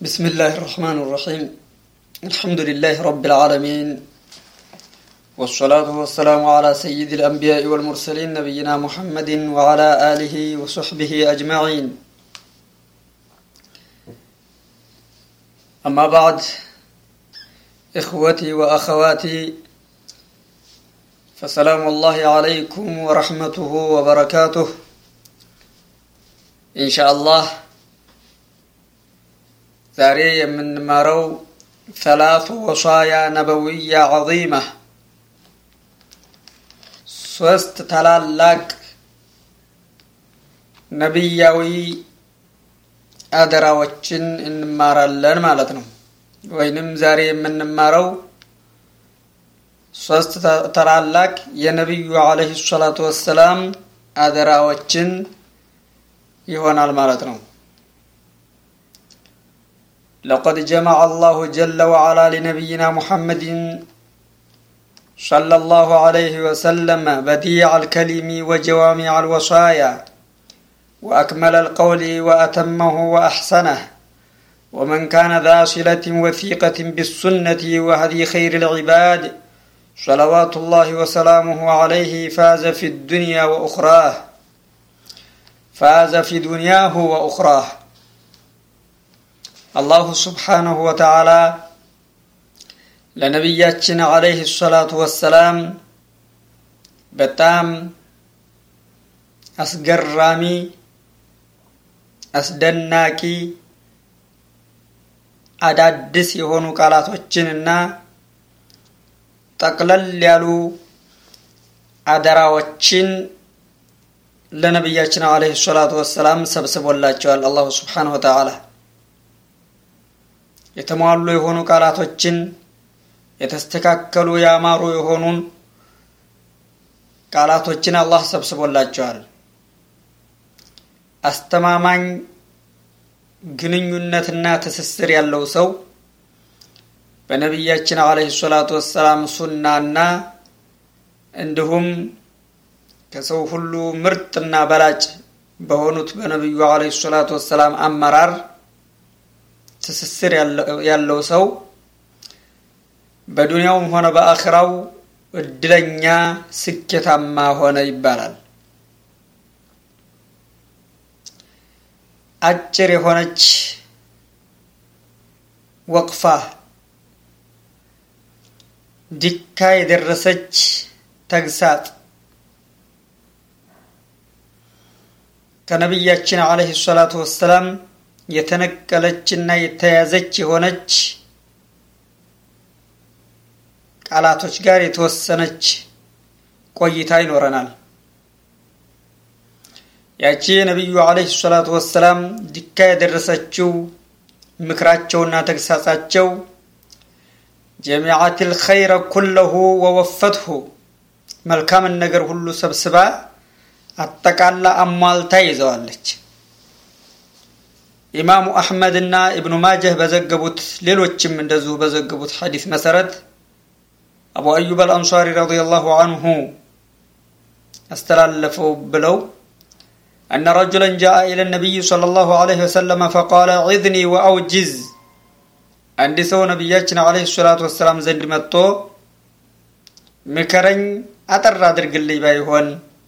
بسم الله الرحمن الرحيم الحمد لله رب العالمين والصلاة والسلام على سيد الأنبياء والمرسلين نبينا محمد وعلى آله وصحبه أجمعين أما بعد إخوتي وأخواتي فسلام الله عليكم ورحمته وبركاته إن شاء الله ዛሬ የምንማረው ሰላቱ ወሳያ ነበዊያ ዐዚማ ሶስት ታላላቅ ነቢያዊ አደራዎችን እንማራለን ማለት ነው። ወይንም ዛሬ የምንማረው ሶስት ታላላቅ የነቢዩ ዓለይሂ ሰላቱ ወሰላም አደራዎችን ይሆናል ማለት ነው። لقد جمع الله جل وعلا لنبينا محمد صلى الله عليه وسلم بديع الكلم وجوامع الوصايا وأكمل القول وأتمه وأحسنه ومن كان ذا صلة وثيقة بالسنة وهدي خير العباد صلوات الله وسلامه عليه فاز في الدنيا وأخراه فاز في دنياه وأخراه አላሁ ስብሓነሁ ወተዓላ ለነቢያችን ዓለይህ ሰላቱ ወሰላም በጣም አስገራሚ አስደናቂ አዳዲስ የሆኑ ቃላቶችንና ጠቅለል ያሉ አደራዎችን ለነቢያችን ዓለይህ ሰላቱ ወሰላም ሰብስቦላቸዋል አላሁ ስብሓነሁ ወተዓላ የተሟሉ የሆኑ ቃላቶችን የተስተካከሉ ያማሩ የሆኑን ቃላቶችን አላህ ሰብስቦላቸዋል። አስተማማኝ ግንኙነትና ትስስር ያለው ሰው በነቢያችን ዓለይሂ ሰላቱ ወሰላም ሱናና እንዲሁም ከሰው ሁሉ ምርጥና በላጭ በሆኑት በነቢዩ ዓለይሂ ሰላቱ ወሰላም አመራር ትስስር ያለው ሰው በዱንያውም ሆነ በአኽራው እድለኛ ስኬታማ ሆነ ይባላል። አጭር የሆነች ወቅፋ ዲካ የደረሰች ተግሳጥ ከነቢያችን ዓለይሂ ሰላቱ ወሰላም የተነቀለችና የተያዘች የሆነች ቃላቶች ጋር የተወሰነች ቆይታ ይኖረናል። ያቺ የነቢዩ ዓለይሂ ሰላቱ ወሰላም ዲካ የደረሰችው ምክራቸውና ተግሳጻቸው ጀሚዓት ልኸይረ ኩለሁ ወወፈትሁ መልካምን ነገር ሁሉ ሰብስባ አጠቃላ አሟልታ ይዘዋለች። ኢማሙ አሕመድ እና ኢብኑ ማጀህ በዘገቡት ሌሎችም እንደዚሁ በዘገቡት ሐዲስ መሰረት አቡ አዩብ አልአንሷሪ ረዲየላሁ አንሁ አስተላለፈው ብለው أن رجلا جاء إلى النبي صلى الله عليه وسلم فقال عذني وأوجز عند سو نبياتنا عليه الصلاة والسلام زند متو ምከረኝ አጠር አድርግልኝ ባይሆን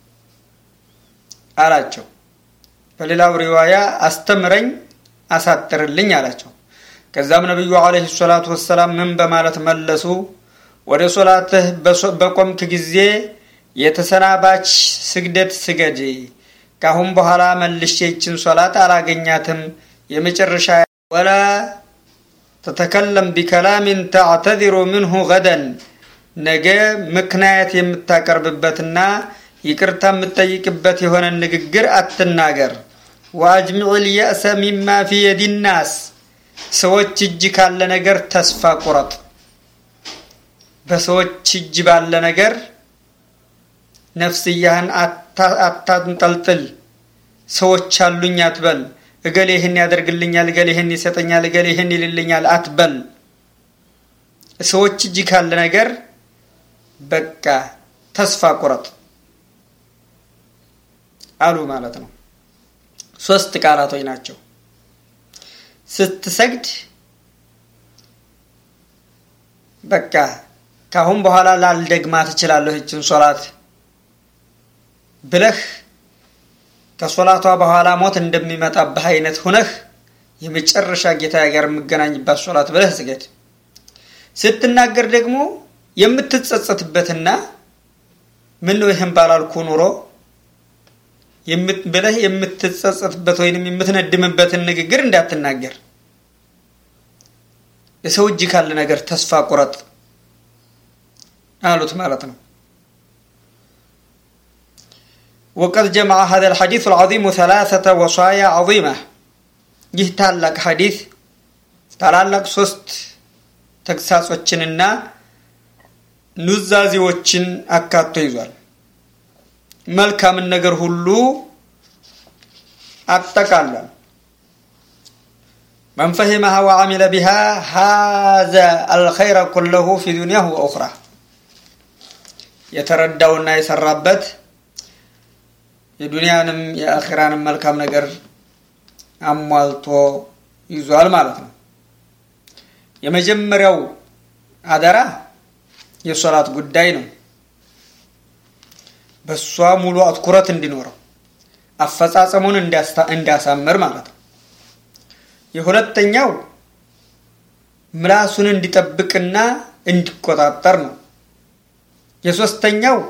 አላቸው። በሌላው ሪዋያ አስተምረኝ አሳጥርልኝ አላቸው። ከዛም ነቢዩ ዓለይሂ ሰላቱ ወሰላም ምን በማለት መለሱ? ወደ ሶላትህ በቆምክ ጊዜ የተሰናባች ስግደት ስገድ። ካሁን በኋላ መልሼ ይችን ሶላት አላገኛትም። የመጨረሻ ወላ ተተከለም ቢከላሚን ተዕተዚሩ ምንሁ ገደን ነገ ምክንያት የምታቀርብበትና ይቅርታ የምትጠይቅበት የሆነ ንግግር አትናገር። ወአጅሚዕ ልየእሰ ሚማ ፊ የዲ ናስ ሰዎች እጅ ካለ ነገር ተስፋ ቁረጥ። በሰዎች እጅ ባለ ነገር ነፍስያህን አታንጠልጥል። ሰዎች አሉኝ አትበል። እገሌ ይህን ያደርግልኛል፣ እገሌ ይህን ይሰጠኛል፣ እገሌ ይህን ይልልኛል አትበል። ሰዎች እጅ ካለ ነገር በቃ ተስፋ ቁረጥ አሉ ማለት ነው። ሶስት ቃላቶች ናቸው። ስትሰግድ በቃ ካሁን በኋላ ላልደግማ ትችላለሁ ይችን ሶላት ብለህ ከሶላቷ በኋላ ሞት እንደሚመጣብህ አይነት ሁነህ የመጨረሻ ጌታ ጋር የምገናኝባት ሶላት ብለህ ስገድ። ስትናገር ደግሞ የምትጸጸትበትና ምን ነው ይህን ባላልኩ ኑሮ ብለህ የምትጸጸትበት ወይንም የምትነድምበትን ንግግር እንዳትናገር። የሰው እጅ ካለ ነገር ተስፋ ቁረጥ አሉት ማለት ነው። ወቀድ ጀመዐ ሀዘል ሐዲሱ አልዐዚሙ ሰላሰተ ወሷያ ዐዚማ ይህ ታላቅ ሐዲስ ታላላቅ ሶስት ተግሳጾችንና ኑዛዜዎችን አካቶ ይዟል። መልካምን ነገር ሁሉ አጠቃሏል። መን ፈሂመሃ ወዐሚለ ቢሃ ሃዘ አልኸይረ ኩለሁ ፊ ዱንያሁ ወኡኽራ የተረዳውና የሰራበት የዱንያንም የአኺራንም መልካም ነገር አሟልቶ ይዟል ማለት ነው። የመጀመሪያው አደራ የሶላት ጉዳይ ነው። በሷ ሙሉ አትኩረት እንዲኖረው አፈጻጸሙን እንዲያሳምር ማለት ነው። የሁለተኛው ምላሱን እንዲጠብቅና እንዲቆጣጠር ነው። የሶስተኛው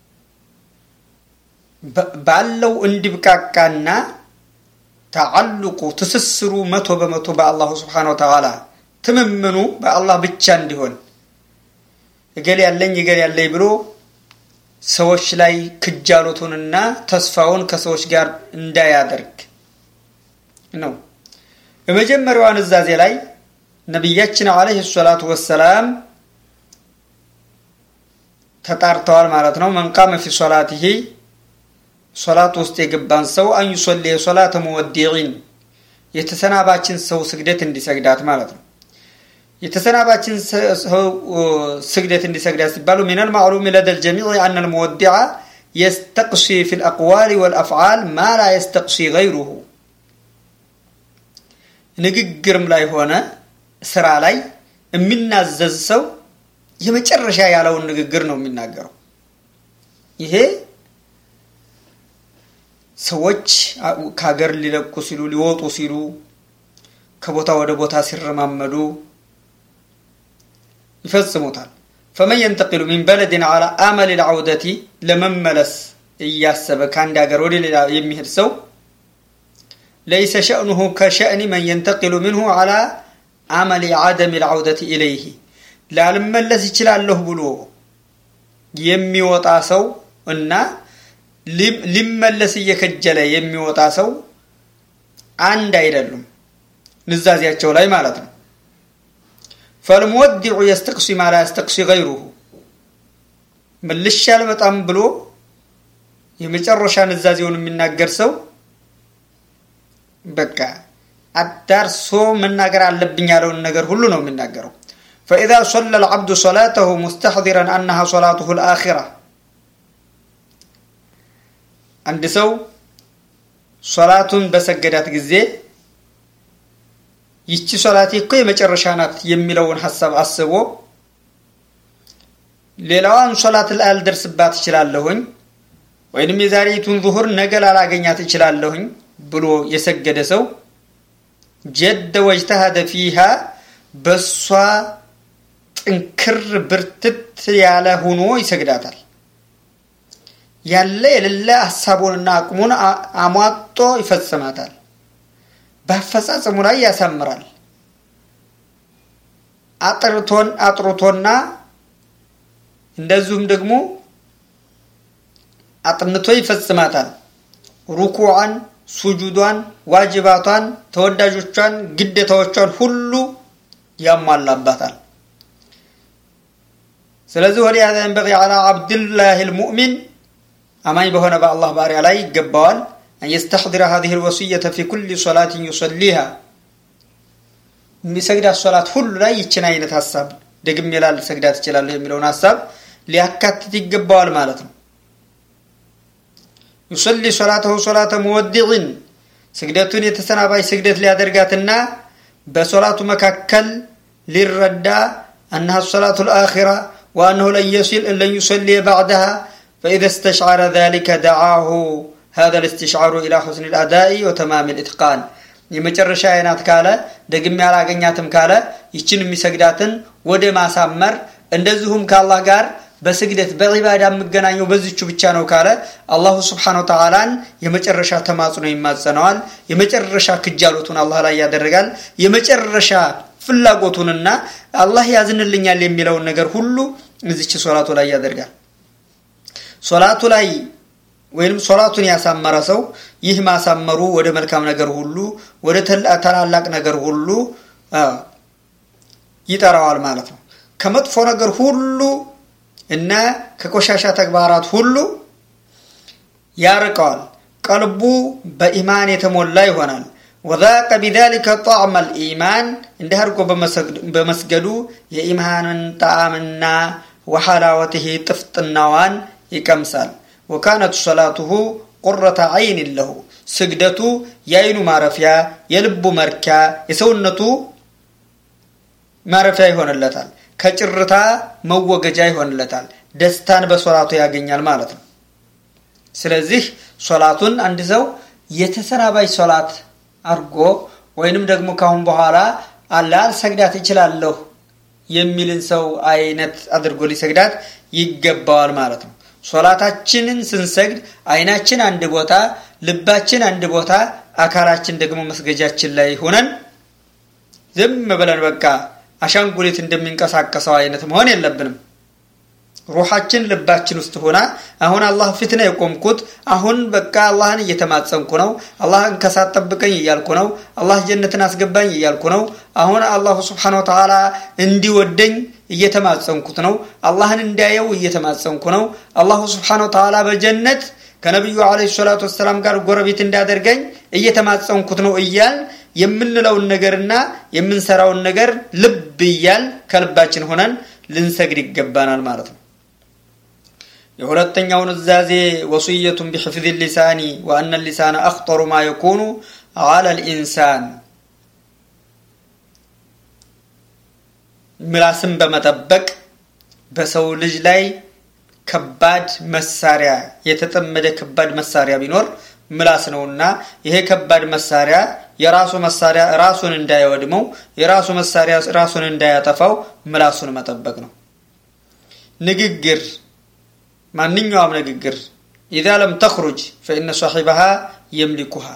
ባለው እንዲብቃቃና ተዓልቁ ትስስሩ መቶ በመቶ በአላሁ ስብሓነ ወተዓላ ትምምኑ በአላህ ብቻ እንዲሆን እገሌ ያለኝ እገሌ ያለኝ ብሎ ሰዎች ላይ ክጃሎቱንና ተስፋውን ከሰዎች ጋር እንዳያደርግ ነው። በመጀመሪያዋ ንዛዜ ላይ ነቢያችን ዓለይሂ ሰላቱ ወሰላም ተጣርተዋል ማለት ነው። መንቃመ ፊ ሶላቲሂ ሶላት ውስጥ የገባን ሰው አን ዩሶሊ የሶላተ ሙወዲዒን የተሰናባችን ሰው ስግደት እንዲሰግዳት ማለት ነው። የተሰናባችን ሰው ስግደት እንዲሰግዳት ሲባሉ ሚነል ማዕሉም ለደል ጀሚዕ አነ ልሙወዲዓ የስተቅሲ ፊ ልአቅዋል ወልአፍዓል ማ ላ የስተቅሲ ገይሩሁ ንግግርም ላይ ሆነ ስራ ላይ የሚናዘዝ ሰው የመጨረሻ ያለውን ንግግር ነው የሚናገረው። ይሄ ሰዎች ከሀገር ሊለቁ ሲሉ ሊወጡ ሲሉ ከቦታ ወደ ቦታ ሲረማመዱ ይፈጽሙታል። ፈመን የንተቂሉ ሚን በለድን አላ አመል ልዐውደቲ ለመመለስ እያሰበ ከአንድ ሀገር ወደ ሌላ የሚሄድ ሰው ለይሰ ሸእኑሁ ከሸእኒ መን የንተቂሉ ምንሁ አላ አመል ዓደም ልዐውደቲ ኢለይህ ላልመለስ ይችላለሁ ብሎ የሚወጣ ሰው እና ሊመለስ እየከጀለ የሚወጣ ሰው አንድ አይደሉም፣ ንዛዜያቸው ላይ ማለት ነው። ፈልሙወዲዑ የስተቅሲ ማ ላ የስተቅሲ ገይሩሁ መልሼ አልመጣም ብሎ የመጨረሻ ንዛዜውን የሚናገር ሰው በቃ አዳርሶ መናገር አለብኝ ያለውን ነገር ሁሉ ነው የሚናገረው። ፈኢዛ ሶለ ልዓብዱ ሶላተሁ ሙስተሕዲረን አነሃ ሶላቱሁ ልአኺራ አንድ ሰው ሶላቱን በሰገዳት ጊዜ ይቺ ሶላቴ እኮ የመጨረሻ ናት የሚለውን ሀሳብ አስቦ ሌላዋን ሶላት ላልደርስባት እችላለሁኝ ወይንም የዛሬቱን ዙሁር ነገ ላላገኛት እችላለሁኝ ብሎ የሰገደ ሰው ጀደ ወጅተሃደ ፊሃ በሷ ጥንክር ብርትት ያለ ሆኖ ይሰግዳታል። ያለ የሌለ ሀሳቡንና አቅሙን አሟጦ ይፈጽማታል። በአፈጻጸሙ ላይ ያሳምራል። አጥርቶን አጥርቶና እንደዚሁም ደግሞ አጥንቶ ይፈጽማታል። ሩኩዓን፣ ሱጁዷን፣ ዋጅባቷን፣ ተወዳጆቿን፣ ግዴታዎቿን ሁሉ ያሟላባታል። ስለዚህ ወደ ሀዛ የንበቂ ዐላ ዓብድላህ ልሙእሚን አማኝ በሆነ በአላህ ባሪያ ላይ ይገባዋል አን የስተሕድረ ሀዚህ ልወስየተ ፊ ኩል ሶላትን ዩሰሊሃ የሚሰግዳት ሶላት ሁሉ ላይ ይችን አይነት ሀሳብ ደግሜ ላልሰግዳት እችላለሁ የሚለውን ሀሳብ ሊያካትት ይገባዋል ማለት ነው። ዩሰሊ ሶላተሁ ሶላተ ሙወዲዕን ስግደቱን የተሰናባች ስግደት ሊያደርጋትና በሶላቱ መካከል ሊረዳ أنها الصلاة الآخرة وأنه لن يصل لن يصلي بعدها فإذا استشعر ذلك دعاه هذا الاستشعار إلى حسن الأداء وتمام الإتقان የመጨረሻ አይናት ካለ ደግሜ ያላገኛትም ካለ ይችን የሚሰግዳትን ወደ ማሳመር እንደዚሁም ከአላህ ጋር በስግደት በዒባዳ የምገናኘው በዚቹ ብቻ ነው ካለ አላሁ ስብሓን ወተዓላን የመጨረሻ ተማጽኖ ይማጸነዋል የመጨረሻ ክጃሎቱን አላህ ላይ ያደረጋል የመጨረሻ ፍላጎቱንና አላህ ያዝንልኛል የሚለውን ነገር ሁሉ እዚች ሶላቱ ላይ ያደርጋል ሶላቱ ላይ ወይም ሶላቱን ያሳመረ ሰው ይህ ማሳመሩ ወደ መልካም ነገር ሁሉ ወደ ታላላቅ ነገር ሁሉ ይጠራዋል ማለት ነው ከመጥፎ ነገር ሁሉ እና ከቆሻሻ ተግባራት ሁሉ ያርቀዋል ቀልቡ በኢማን የተሞላ ይሆናል ወዛቀ ቢዛሊከ ጣዕመ ልኢማን እንዲህ አድርጎ በመስገዱ የኢማንን ጣዕምና ወሐላወትህ ጥፍጥናዋን ይቀምሳል ወካነት ሰላቱሁ ቁረተ አይን ለሁ ስግደቱ የአይኑ ማረፊያ የልቡ መርኪያ የሰውነቱ ማረፊያ ይሆንለታል ከጭርታ መወገጃ ይሆንለታል ደስታን በሶላቱ ያገኛል ማለት ነው ስለዚህ ሶላቱን አንድ ሰው የተሰናባይ ሶላት አድርጎ ወይንም ደግሞ ካሁን በኋላ ላልሰግዳት ይችላለሁ የሚልን ሰው አይነት አድርጎ ሊሰግዳት ይገባዋል ማለት ነው ሶላታችንን ስንሰግድ አይናችን አንድ ቦታ ልባችን አንድ ቦታ አካላችን ደግሞ መስገጃችን ላይ ሆነን ዝም ብለን በቃ አሻንጉሊት እንደሚንቀሳቀሰው አይነት መሆን የለብንም ሩሓችን ልባችን ውስጥ ሆና አሁን አላህ ፊት ነው የቆምኩት አሁን በቃ አላህን እየተማጸንኩ ነው አላህን ከሳት ጠብቀኝ እያልኩ ነው አላህ ጀነትን አስገባኝ እያልኩ ነው አሁን አላሁ ስብሓን ወተላ እንዲወደኝ እየተማጸንኩት ነው አላህን እንዲያየው እየተማጸንኩ ነው አላሁ ስብሓን ወተላ በጀነት ከነቢዩ አለ ሰላቱ ወሰላም ጋር ጎረቤት እንዳደርገኝ እየተማጸንኩት ነው እያል የምንለውን ነገርና የምንሰራውን ነገር ልብ እያል ከልባችን ሆነን ልንሰግድ ይገባናል ማለት ነው የሁለተኛው ኑዛዜ ወሱየቱን ቢሕፍዝ ሊሳኒ ወአነ ሊሳነ አክጠሩ ማ የኩኑ አላ ልኢንሳን ምላስን በመጠበቅ በሰው ልጅ ላይ ከባድ መሳሪያ የተጠመደ ከባድ መሳሪያ ቢኖር ምላስ ነውና ይሄ ከባድ መሳሪያ የራሱ መሳሪያ ራሱን እንዳይወድመው የራሱ መሳሪያ ራሱን እንዳያጠፋው ምላሱን መጠበቅ ነው ንግግር ማንኛውም ንግግር ኢዛ ለም ተኽሩጅ ፈኢነ ሳሒበሃ የምሊኩሃ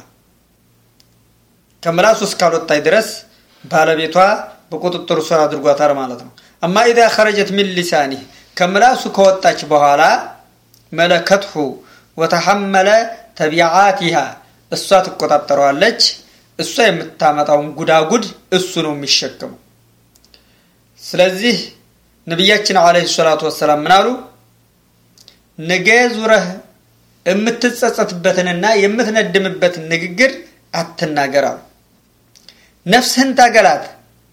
ከምላሱ እስካልወጣይ ድረስ ባለቤቷ በቁጥጥሩ ስር አድርጓታል ማለት ነው አማ ኢዛ ኸረጀት ሚን ሊሳኒህ ከምላሱ ከወጣች በኋላ መለከትሁ ወተሐመለ ተቢዓቲሃ እሷ ትቆጣጠረዋለች እሷ የምታመጣውን ጉዳጉድ እሱ ነው የሚሸከመው ስለዚህ ነቢያችን አለ ሰላቱ ወሰላም ምን አሉ ነገ ዙረህ የምትጸጸትበትንና የምትነድምበትን ንግግር አትናገር አሉ ነፍስህን ታገላት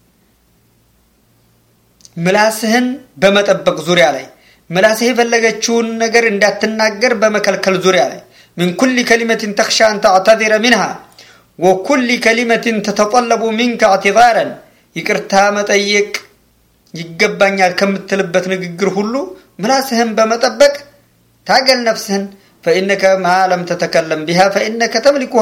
ምላስህን በመጠበቅ ዙሪያ ላይ ምላስህ የፈለገችውን ነገር እንዳትናገር በመከልከል ዙሪያ ላይ من كل كلمة تخشى أن تعتذر منها وكل كلمة تتطلب منك اعتذارا ይቅርታ መጠየቅ ይገባኛል ከምትልበት ንግግር ሁሉ ምላስህን በመጠበቅ ታገል ነፍስህን ፈኢነከ ማ ለም ተተከለም ቢሃ ፈኢነከ ተምሊኩሃ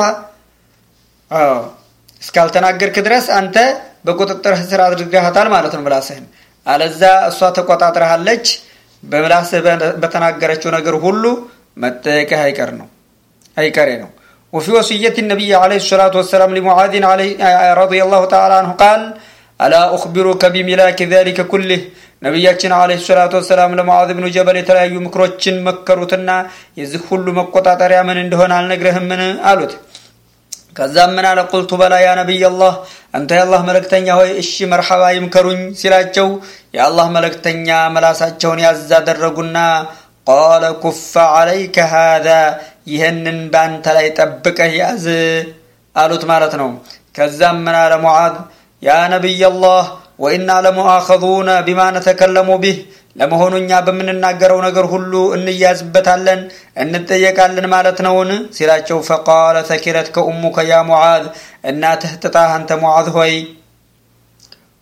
እስካልተናገርክ ድረስ አንተ በቁጥጥርህ ስር አድርገሃታል ማለት ነው ምላስህን አለዛ እሷ ተቆጣጥረሃለች በምላስህ በተናገረችው ነገር ሁሉ መጠየቅህ አይቀር ነው አይቀሬ ነው وفي وصية النبي عليه الصلاة والسلام لمعاذ عليه رضي الله تعالى عنه قال ألا أخبرك بملاك ذلك كله ነቢያችን አለህ ሰላቱ ወሰላም ለሙዓዝ ብኑ ጀበል የተለያዩ ምክሮችን መከሩትና የዚህ ሁሉ መቆጣጠሪያ ምን እንደሆነ አልነግረህምን አሉት ከዛም ምን አለ ቁልቱ በላ ያ ነቢይ አላህ አንተ የአላህ መለክተኛ ሆይ እሺ መርሐባ ይምከሩኝ ሲላቸው የአላህ መለክተኛ መላሳቸውን ያዝ አደረጉና ቃለ ኩፈ ዓለይከ ሃذا ይህንን በአንተ ላይ ጠብቀህ ያዝ አሉት ማለት ነው ከዛም ምን አለ ሙዓዝ ያ ነቢይ አላህ ወኢና ለሙአኸዙነ ቢማ ነተከለሙ ቢህ ለመሆኑ እኛ በምንናገረው ነገር ሁሉ እንያዝበታለን እንጠየቃለን ማለት ነውን ሲላቸው ፈቃለ ተኪረት ከኡሙከ ያ ሙዓዝ እናትህ ጥጣህ አንተ ሙዓዝ ሆይ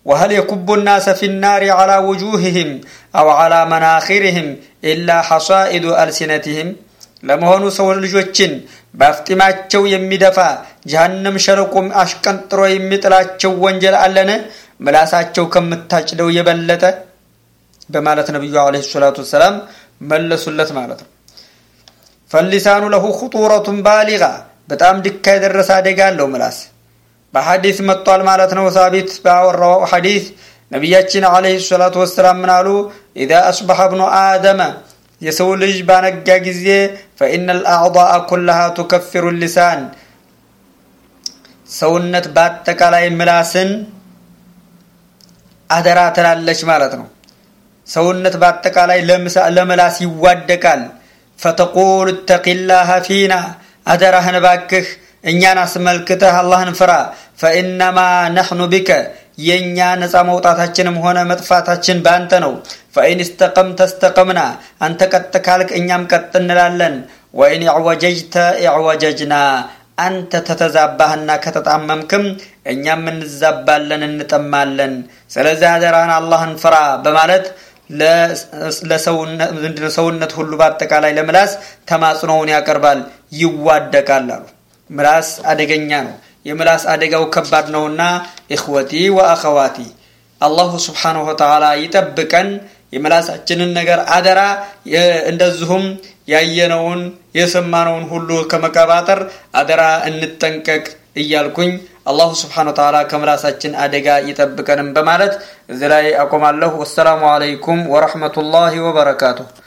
وهل يكب الناس في النار على وجوههم أو على مناخرهم إلا حصائد ألسنتهم ለመሆኑ ሰው ልጆችን በአፍጢማቸው የሚደፋ ጀሃነም ሸለቆም አሽቀንጥሮ የሚጥላቸው ወንጀል አለን ምላሳቸው ከምታጭደው የበለጠ በማለት ነቢዩ አለ ሰላቱ ወሰላም መለሱለት ማለት ነው ፈሊሳኑ ለሁ ኹጡረቱን ባሊጋ በጣም ድካ የደረሰ አደጋ አለው ምላስ በሐዲስ መጥቷል ማለት ነው ሳቢት ባወራው ሐዲስ ነቢያችን አለህ ሰላቱ ወሰላም ምን አሉ ኢዛ አስበሐ ብኑ አደመ የሰው ልጅ ባነጋ ጊዜ ፈኢነ ልአዕضاء ኩላሃ ቱከፊሩ ሊሳን ሰውነት በአጠቃላይ ምላስን አደራ ትላለች ማለት ነው ሰውነት በአጠቃላይ ለምላስ ይዋደቃል ፈተቁል እተቂላህ ፊና አደራህን ባክህ እኛን አስመልክተህ አላህን ፍራ ፈኢነማ ነሕኑ ቢከ የእኛ ነፃ መውጣታችንም ሆነ መጥፋታችን በአንተ ነው ፈኢን እስተቀምተ እስተቀምና አንተ ቀጥ ካልክ እኛም ቀጥ እንላለን ወኢን ዕወጀጅተ ዕወጀጅና አንተ ተተዛባህና ከተጣመምክም እኛም እንዛባለን እንጠማለን ስለዚህ አደራህን አላህን ፍራ በማለት ለሰውነት ሁሉ በአጠቃላይ ለምላስ ተማጽኖውን ያቀርባል ይዋደቃል አሉ ምላስ አደገኛ ነው የምላስ አደጋው ከባድ ነውና ኢኽወቲ ወአኸዋቲ አላሁ ስብሓንሁ ወተዓላ ይጠብቀን የምላሳችንን ነገር አደራ እንደዚሁም ያየነውን የሰማነውን ሁሉ ከመቀባጠር አደራ እንጠንቀቅ እያልኩኝ አላሁ ስብሓን ወተዓላ ከምላሳችን አደጋ ይጠብቀንም በማለት እዚህ ላይ አቆማለሁ ወሰላሙ አለይኩም ወረሕመቱላሂ ወበረካቱሁ